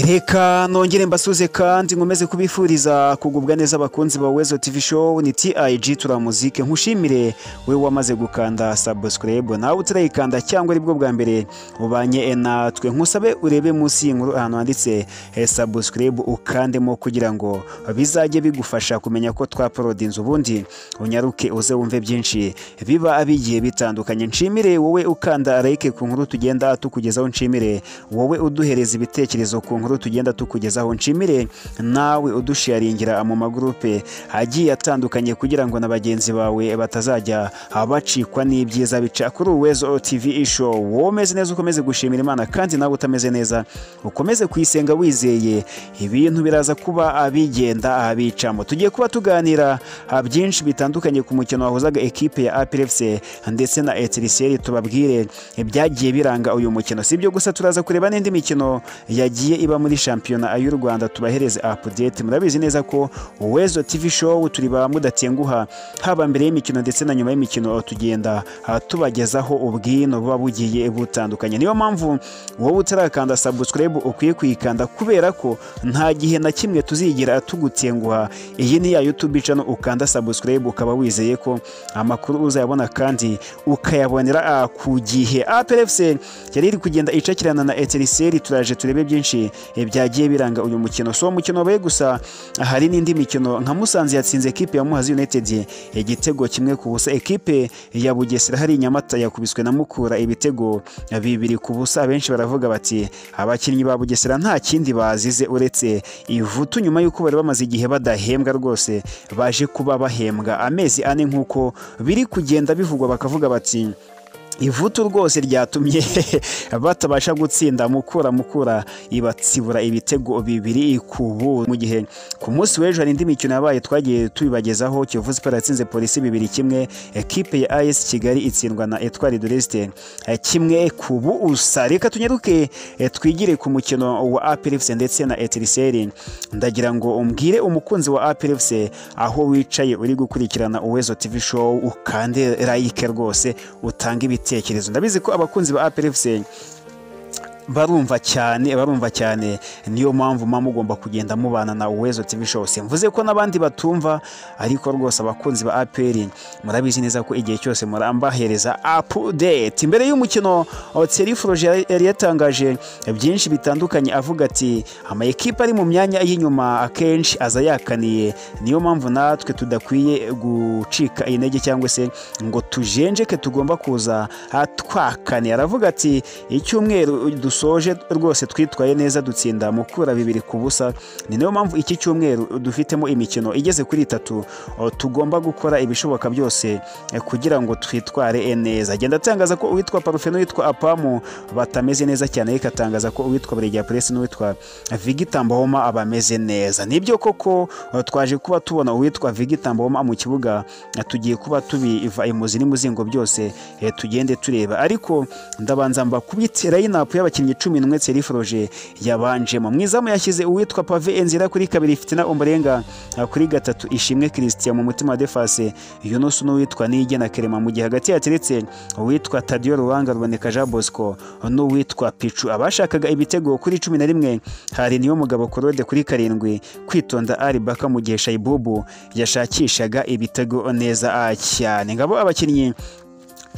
reka nongere mbasuze kandi nkomeze kubifuriza kugubwa neza abakunzi ba wezo tv show ni tig turamuzike nkushimire we wamaze gukanda subscribe nawe utarayikanda cyangwa ari bwo bwa mbere ubanye natwe nkusabe urebe munsi y'inkuru ahantu handitse eh, subscribe ukandemo kugira ngo bizajye bigufasha kumenya ko twaporodinze ubundi unyaruke uze wumve byinshi biba bigiye bitandukanye nshimire wowe ukanda like ku nkuru tugenda tukugezaho nshimire wowe uduhereza ibitekerezo ku nkuru tugenda tukugezaho nshimire nawe udusharingira mu magurupe agiye atandukanye kugira ngo na bagenzi bawe batazajya bacikwa n'ibyiza bica kuri Uwezo TV show womeze neza ukomeze gushimira Imana kandi nawe utameze neza ukomeze kuyisenga wizeye ibintu biraza kuba abigenda abicamo tugiye kuba tuganira ah, byinshi bitandukanye ku mukino wahuzaga ekipe ya APR FC ndetse na Etiriseri tubabwire ibyagiye biranga uyu mukino si ibyo gusa turaza kureba n'indi mikino yagiye iba muri shampiyona y'u Rwanda tubahereze update murabizi neza ko Uwezo TV show turi ba mudatenguha haba mbere y'imikino ndetse na nyuma y'imikino tugenda ah, tubagezaho ubwino buba bugiye butandukanye niyo mpamvu wowe utarakanda subscribe ukwiye kuyikanda kubera ko nta gihe na kimwe tuzigera tugutenguha iyi ni ya YouTube channel ukanda subscribe ukaba wizeye ko amakuru uzayabona kandi ukayabonera ah, ku gihe APR FC yari iri kugenda icakirana na Etiriseri turaje turebe byinshi eh, byagiye biranga uyu mukino so umukino wabaye gusa hari n'indi mikino nka Musanze yatsinze ekipe ya Muhazi United igitego kimwe ku busa ekipe ya Bugesera hari Nyamata yakubiswe na Mukura ibitego bibiri ku busa benshi baravuga bati abakinnyi ba Bugesera nta kindi bazize uretse ivutu nyuma y'uko bari bamaze igihe badahembwa rwose baje kuba bahembwa amezi ane nk'uko biri kugenda bivugwa bakavuga bati ivutu rwose ryatumye batabasha gutsinda mukura mukura ibatsibura ibitego bibiri ku buso mu gihe ku munsi w'ejo hari indi mikino yabaye twagiye tubibagezaho Kiyovu Sport yatsinze polisi bibiri kimwe ekipe ya AS Kigali itsindwa na Etoile de l'Est eh, kimwe ku busa reka tunyaruke eh, twigire ku mukino wa APR FC ndetse na Etiriseri ndagira ngo umbwire umukunzi wa APR FC aho wicaye uri gukurikirana Uwezo TV show ukande like rwose utange ibiti ibitekerezo ndabizi ko abakunzi ba APRFC barumva cyane barumva cyane niyo mpamvu mama mugomba kugenda mubana na Uwezo TV show mvuze ko n'abandi batumva ariko rwose abakunzi ba APR murabizi neza ko igihe cyose murambahereza update imbere y'umukino Thierry Froger yari yatangaje byinshi bitandukanye avuga ati ama equipe ari mu myanya y'inyuma akenshi aza yakaniye niyo mpamvu natwe tudakwiye gucika intege cyangwa se ngo tujenjeke tugomba kuza twakane aravuga ati icyumweru dusoje rwose twitwaye neza dutsinda mukura bibiri ku busa ni nayo mpamvu iki cyumweru dufitemo imikino igeze kuri itatu tugomba gukora ibishoboka byose kugira ngo twitware neza agenda atangaza ko uwitwa parufe n'uwitwa apamu batameze neza cyane ariko atangaza ko uwitwa buregeya puresi n'uwitwa vigitambahoma abameze neza nibyo koko twaje kuba tubona uwitwa vigitambahoma mu kibuga tugiye kuba tubiva imuzi n'imuzingo byose tugende tureba ariko ndabanza mbakubitse rayinapu y'abakinnyi abakinnyi cumi n'umwe Thierry Froger yabanjemo mu izamu yashyize uwitwa Pave Enzira kuri kabiri Fitina Ombolenga kuri gatatu Ishimwe Christian mu mutima wa Defase Yunus n'uwitwa Nige na Kerema mu gihe hagati yateretse uwitwa Tadio Ruwanga Ruboneka Jean Bosco n'uwitwa Pichu abashakaga ibitego kuri cumi na rimwe hari niyo mugabo Claude kuri karindwi kwitonda Ali Baka mu gihe Shaibubu yashakishaga ibitego neza cyane ngabo abakinnyi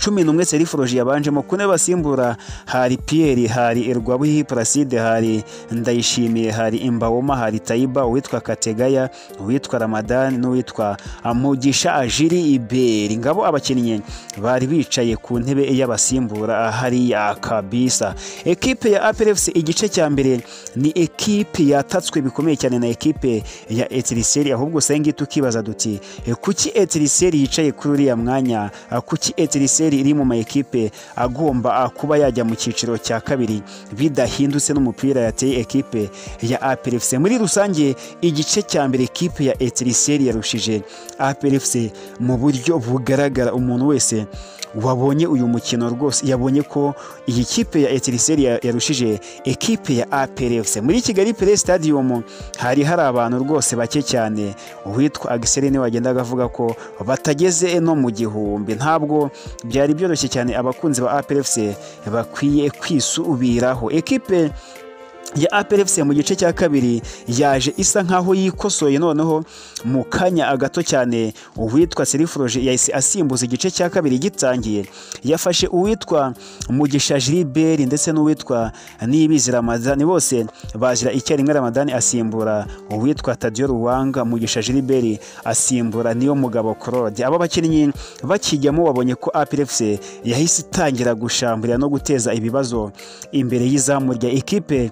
cumi n'umwe Thierry Froger yabanjemo kune basimbura hari Pierre hari Rwabuhihi Placide hari Ndayishimiye hari Imbawoma hari Taiba uwitwa Kategaya uwitwa Ramadan n'uwitwa Amugisha Ajiri Iberi ngabo abakinnyi bari bicaye ku ntebe y'abasimbura hariya kabisa ekipe ya APR FC igice cya mbere ni ekipe yatatswe bikomeye cyane na ekipe ya Etiriseri ahubwo usenge tukibaza duti kuki Etiriseri yicaye kuri uriya mwanya kuki Etiriseri iri mu mayikipe agomba kuba yajya mu cyiciro cya kabiri bidahindutse n'umupira yateye ekipe ya APRFC muri rusange igice cya mbere ekipe ya Etiriseri yarushije APRFC mu buryo bugaragara umuntu wese wabonye uyu mukino rwose yabonye ko iyi kipe ya Etiriseri yarushije ekipe ya APRFC muri Kigali Play Stadium hari hari abantu rwose bake cyane uwitwa Agiserene wagendaga avuga ko batageze no mu gihumbi ntabwo bya byari byoroshye cyane abakunzi ba APRFC bakwiye kwisubiraho ekipe ya APRFC mu gice cya kabiri yaje isa nkaho yikosoye noneho mu kanya gato cyane uwitwa Serifroje yahise asimbuza igice cya kabiri gitangiye yafashe uwitwa Mugisha Gilbert ndetse n'uwitwa Niyibizi Ramadani bose bazira icyarimwe Ramadani asimbura uwitwa Tadio Ruwanga Mugisha Gilbert asimbura niyo mugabo Claude aba bakinnyi bakijyamo wabonye ko APRFC yahise itangira gushambira no guteza ibibazo imbere y'izamu rya ekipe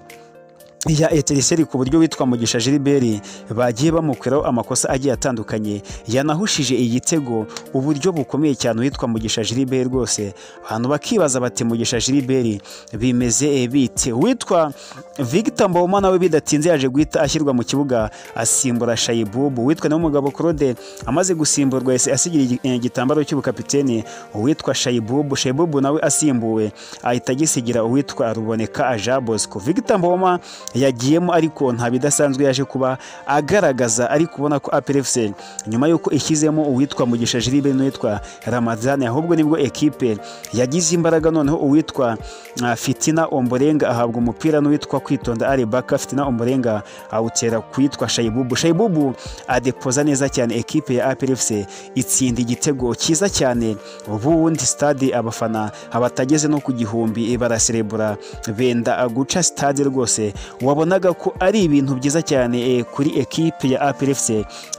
ya Etiriseri ku buryo witwa Mugisha Gilbert bagiye bamukwiraho amakosa agiye atandukanye yanahushije igitego uburyo bukomeye cyane witwa Mugisha Gilbert rwose abantu bakibaza bati Mugisha Gilbert bimeze e, bite witwa Victor Mboma nawe bidatinze yaje guhita ashyirwa mu kibuga asimbura Shayibubu witwa nawe umugabo Claude amaze gusimburwa yese asigira igitambaro cy'ubukapiteni uwitwa Shayibubu Shayibubu nawe asimbuwe ahita agisigira uwitwa Ruboneka Aja Bosco Victor Mboma yagiyemo ariko nta bidasanzwe yaje kuba agaragaza ari kubona ko APRFC nyuma y'uko ishyizemo uwitwa Mugisha Jilibe n'uwitwa Ramadhan ahubwo nibwo ekipe yagize imbaraga noneho uwitwa uh, Fitina Omborenga ahabwa umupira n'uwitwa Kwitonda ari baka Fitina Omborenga awutera kwitwa Shayibubu Shayibubu adepoza neza cyane ekipe ya APRFC itsinda igitego cyiza cyane ubundi stade abafana abatageze no ku gihumbi baraserebura benda guca stade rwose wabonaga ko ari ibintu byiza cyane eh, kuri ekipe ya APRFC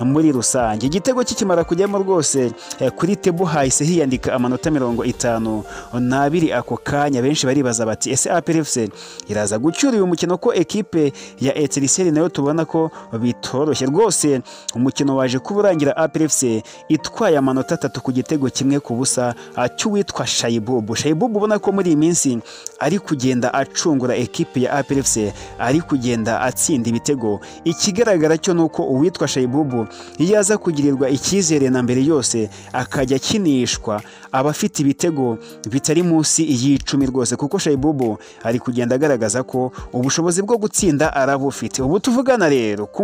muri rusange igitego kikimara kujyamo rwose eh, kuri tebu hahise hiyandika amanota mirongo itanu n'abiri ako kanya benshi baribaza bati ese APRFC iraza gucyura uyu mukino ko ekipe ya Etiriseri nayo tubona ko bitoroshye rwose umukino waje kuba urangira APRFC itwaye amanota atatu ku gitego kimwe ku busa cy'uwitwa Shayibubu Shayibubu ubona ko muri iyi minsi ari kugenda acungura ekipe ya APRFC ari kugenda atsinda ibitego ikigaragara cyo nuko uwitwa Shayibubu yaza kugirirwa icyizere na mbere yose akajya akinishwa abafite ibitego bitari munsi y'icumi rwose kuko Shayibubu ari kugenda agaragaza ko ubushobozi bwo gutsinda arabufite ubu tuvugana rero ku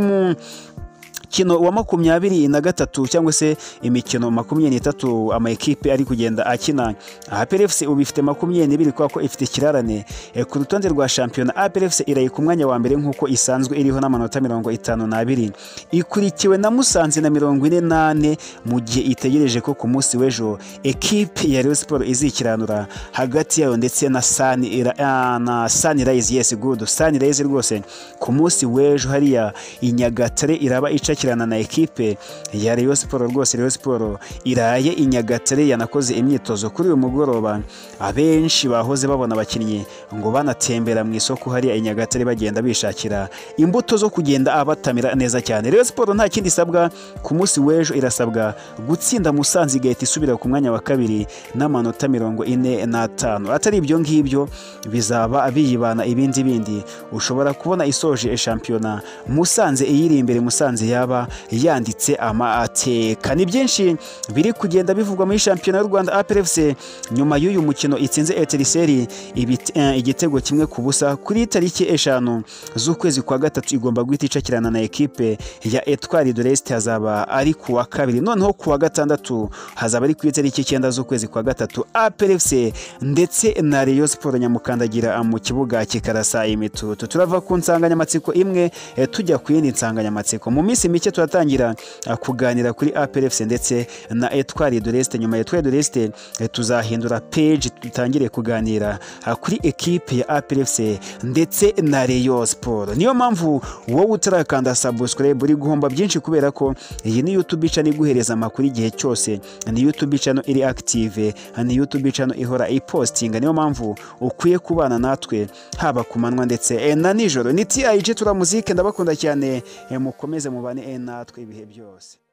umukino wa makumyabiri na gatatu cyangwa se imikino makumyabiri n'itatu amakipe ari kugenda akina APRFC ubu ifite makumyabiri n'ibiri kubera ko ifite ikirarane ku rutonde rwa shampiyona APRFC iraye ku mwanya wa mbere nk'uko isanzwe iriho n'amanota mirongo itanu n'abiri ikurikiwe na Musanze na mirongo ine n'ane mu gihe itegereje ko ku munsi w'ejo ekipe ya Rayon Sports izikiranura hagati yayo ndetse na Sunrise na Sunrise yes good Sunrise rwose ku munsi w'ejo hariya Inyagatare iraba ica gushyikirana na ekipe ya Rayon Sports rwose Rayon Sports iraye i Nyagatare yanakoze imyitozo kuri uyu mugoroba abenshi bahoze babona abakinnyi ngo banatembera mu isoko hariya i Nyagatare bagenda bishakira imbuto zo kugenda abatamira neza cyane Rayon Sports nta kindi isabwa ku munsi w'ejo irasabwa gutsinda Musanze igahita isubira ku mwanya wa kabiri n'amanota mirongo ine n'atanu atari ibyo ngibyo bizaba biyibana ibindi bindi ushobora kubona isoje shampiyona Musanze iyiri imbere Musanze yaba yanditse amateka ni byinshi biri kugenda bivugwa muri shampiyona y'u Rwanda APRFC nyuma y'uyu mukino itsinze Etiriseri igitego kimwe ku busa kuri tariki eshanu z'ukwezi kwa gatatu igomba guhita icakirana na ekipe ya Etwari de l'Est hazaba ari ku wa kabiri noneho ku wa gatandatu hazaba ari ku itariki icyenda z'ukwezi kwa gatatu APRFC ndetse na Rayon Sports nyamukandagira mu kibuga kikarasa imitutu turava ku nsanganyamatsiko imwe tujya ku yindi nsanganyamatsiko mu minsi mike turatangira kuganira kuri APRFC ndetse na Etoile de l'Est nyuma ya Etoile de l'Est tuzahindura page dutangire kuganira kuri ekipe ya APRFC ndetse na Rayon Sport niyo mpamvu wowe utarakanda subscribe uri guhomba byinshi kubera ko iyi ni YouTube channel iguhereza amakuru igihe cyose ni YouTube channel iri active ni YouTube channel ihora ipostinga niyo mpamvu ukwiye kubana natwe haba ku manywa ndetse na nijoro ni TIG tura muzike ndabakunda cyane mukomeze mubane natwe ibihe byose